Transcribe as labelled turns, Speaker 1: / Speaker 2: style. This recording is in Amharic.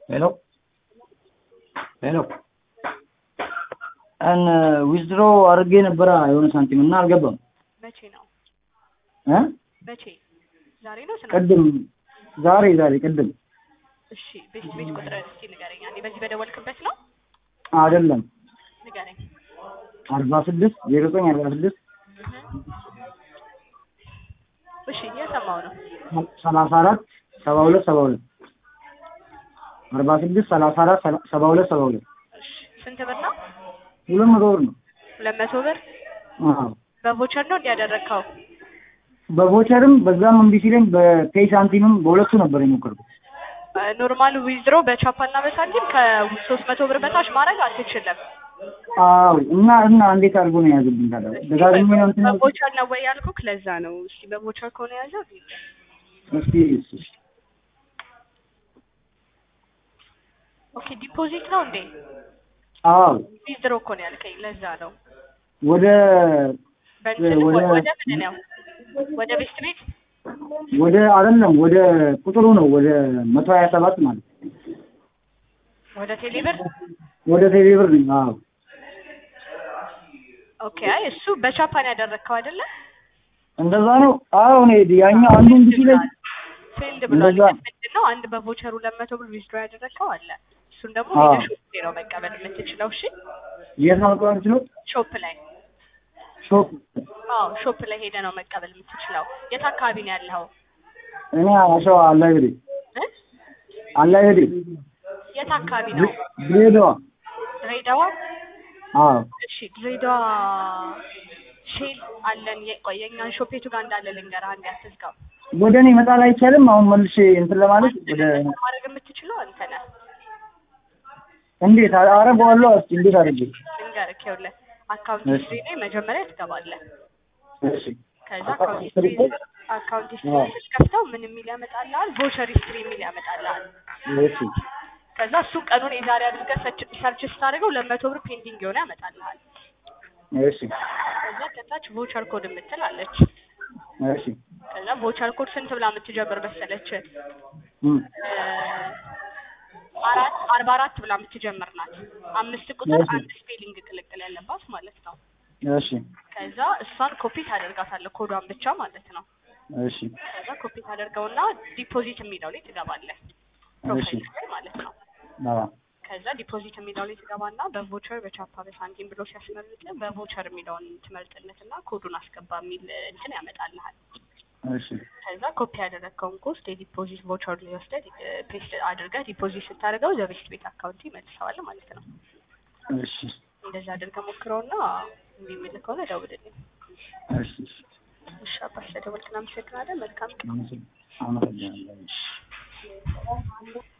Speaker 1: ሄሎ ሄሎ እን ዊዝድሮ አድርጌ ነበረ የሆነ ሳንቲም እና አልገባም
Speaker 2: መቼ ነው?
Speaker 1: እ
Speaker 2: መቼ? ዛሬ ነው ትናንት?
Speaker 1: ቅድም ዛሬ ዛሬ ቅድም
Speaker 2: እሺ ቤት ቤት ቁጥር እስኪ ንገረኝ። አንዴ በዚህ በደወልክበት ነው?
Speaker 1: አይደለም
Speaker 2: ንገረኝ።
Speaker 1: አርባ ስድስት ዜሮ ዘጠኝ አርባ ስድስት
Speaker 2: እሺ እየሰማው ነው።
Speaker 1: ሰላሳ አራት ሰባ ሁለት ሰባ ሁለት አርባ ስድስት ሰላሳ አራት ሰባ ሁለት ሰባ ሁለት
Speaker 2: እሺ ስንት ብር ነው?
Speaker 1: ሁለት መቶ ብር ነው።
Speaker 2: ሁለት መቶ ብር
Speaker 1: አዎ
Speaker 2: በቮቸር ነው እንዲያደረግከው?
Speaker 1: በቮቸርም በዛም እምቢ ሲለኝ በፔይ ሳንቲምም በሁለቱ ነበር የሞከርኩት።
Speaker 2: ኖርማል ዊዝድሮ በቻፓና በሳንቲም ከሶስት መቶ ብር በታች ማድረግ አትችልም።
Speaker 1: አዎ እና እና እንዴት አድርጎ ነው የያዘብኝ ታዲያ? ደጋግሜ ነው እንትን ያልኩት።
Speaker 2: በቮቸር ነው ወይ ያልኩህ? ለዛ ነው። እስኪ በቮቸር ከሆነ የያዘው
Speaker 1: እስኪ እስኪ
Speaker 2: ኦኬ ዲፖዚት ነው እንዴ?
Speaker 1: አዎ
Speaker 2: ዊዝድሮ እኮ ነው ያልከኝ። ለዛ ነው።
Speaker 1: ወደ
Speaker 2: በእንትን
Speaker 1: ወደ-
Speaker 2: ወደ ምንድን ነው? ወደ ቤስት ቤት
Speaker 1: ወደ አይደለም ወደ ቁጥሩ ነው ወደ መቶ ሀያ ሰባት ማለት ነው።
Speaker 2: ወደ ቴሌብር
Speaker 1: ወደ ቴሌብር ነኝ። አዎ
Speaker 2: ኦኬ። አይ እሱ በቻፓን ያደረግከው አይደለ?
Speaker 1: እንደዛ ነው። አዎ እኔ ያኛው አንዱ እምቢ ሲለኝ
Speaker 2: ፊልድ ብሏል።
Speaker 1: እንደዛ-
Speaker 2: ግን ምንድን ነው አንድ በቮቸሩ ሁለት መቶ ብር ዊዝድሮ ያደረግከው አለ። እሱን ደግሞ
Speaker 1: አዎ።
Speaker 2: ሄደህ ሾፕ ላይ ነው መቀበል የምትችለው። እሺ
Speaker 1: የት ነው መቀበል የምችለው?
Speaker 2: ሾፕ ላይ
Speaker 1: ሾፕ
Speaker 2: አዎ ሾፕ ላይ ሄደህ ነው መቀበል የምትችለው። የት አካባቢ ነው ያለኸው?
Speaker 1: እኔ አሸዋ አላይብሬ
Speaker 2: እ?
Speaker 1: አላይብሬ
Speaker 2: የት አካባቢ ነው?
Speaker 1: ድሬዳዋ።
Speaker 2: ድሬዳዋ።
Speaker 1: አዎ
Speaker 2: እሺ ድሬዳዋ ሼል አለን። የ- ቆይ የእኛን ሾፕ የቱ ጋር እንዳለ ልንገርህ፣ አንዴ አትዝጋው።
Speaker 1: ወደ እኔ መጣል አይቻልም። አሁን መልሼ እንትን ለማለት ወደ
Speaker 2: ማድረግ የምትችለው አንተ ነህ።
Speaker 1: እንዴት አረገዋለሁ? እስኪ እንዴት አድርጌ?
Speaker 2: ልንገርህ፣ ይኸውልህ አካውንት
Speaker 1: እሺ።
Speaker 2: ሂስትሪ ላይ መጀመሪያ ትገባለህ።
Speaker 1: እሺ
Speaker 2: ከዛ
Speaker 1: አካውንት
Speaker 2: አካውንት
Speaker 1: ሂስትሪ
Speaker 2: ሂስትሪ አካውንት ሂስትሪ
Speaker 1: አዎ።
Speaker 2: ስትከፍተው ምን የሚል ያመጣልሃል? ቮቸር ሂስትሪ የሚል ያመጣልሃል።
Speaker 1: እሺ
Speaker 2: ከዛ እሱ ቀኑን የዛሬ አድርገህ ሰርች- ሰርች ስታደርገው ለመቶ ብር ፔንዲንግ የሆነ ያመጣልሃል።
Speaker 1: እሺ
Speaker 2: ከዛ ከታች ቮቸር ኮድ የምትል አለች።
Speaker 1: እሺ
Speaker 2: ከዛ ቮቸር ኮድ ስንት ብላ የምትጀምር መሰለች?
Speaker 1: እም
Speaker 2: አራት አርባ አራት ብላ የምትጀምር ናት። አምስት ቁጥር
Speaker 1: እሺ።
Speaker 2: አንድ ስፔሊንግ ቅልቅል ያለባት ማለት ነው።
Speaker 1: እሺ
Speaker 2: ከዛ እሷን ኮፒ ታደርጋታለህ ኮዷን ብቻ ማለት ነው።
Speaker 1: እሺ
Speaker 2: ከዛ ኮፒ ታደርገውና ዲፖዚት የሚለው ላይ ትገባለህ ፕሮፋይል ላይ ማለት ነው።
Speaker 1: አዎ
Speaker 2: ከዛ ዲፖዚት የሚለው ላይ ትገባና በቮቸር በቻፓ በሳንቲም ብሎ ሲያስመርጥ በቮቸር የሚለውን ትመርጥነትና ኮዱን አስገባ የሚል እንትን ያመጣልሃል።
Speaker 1: እሺ
Speaker 2: ከዛ ኮፒ ያደረግከውን ኮስት የዲፖዚት ቮቸር ላይ ወስደህ ፔስት አድርገህ ዲፖዚት ስታደርገው ዘቤስት ቤት አካውንት ይመልሰዋል ማለት ነው።
Speaker 1: እሺ
Speaker 2: እንደዛ አድርገህ ሞክረውና እምቢ የሚልህ ከሆነ ደውልልኝ።
Speaker 1: እሺ
Speaker 2: እሺ አባስ ስለደወልክ እናመሰግናለን። መልካም ቀን።
Speaker 1: አመሰግናለሁ።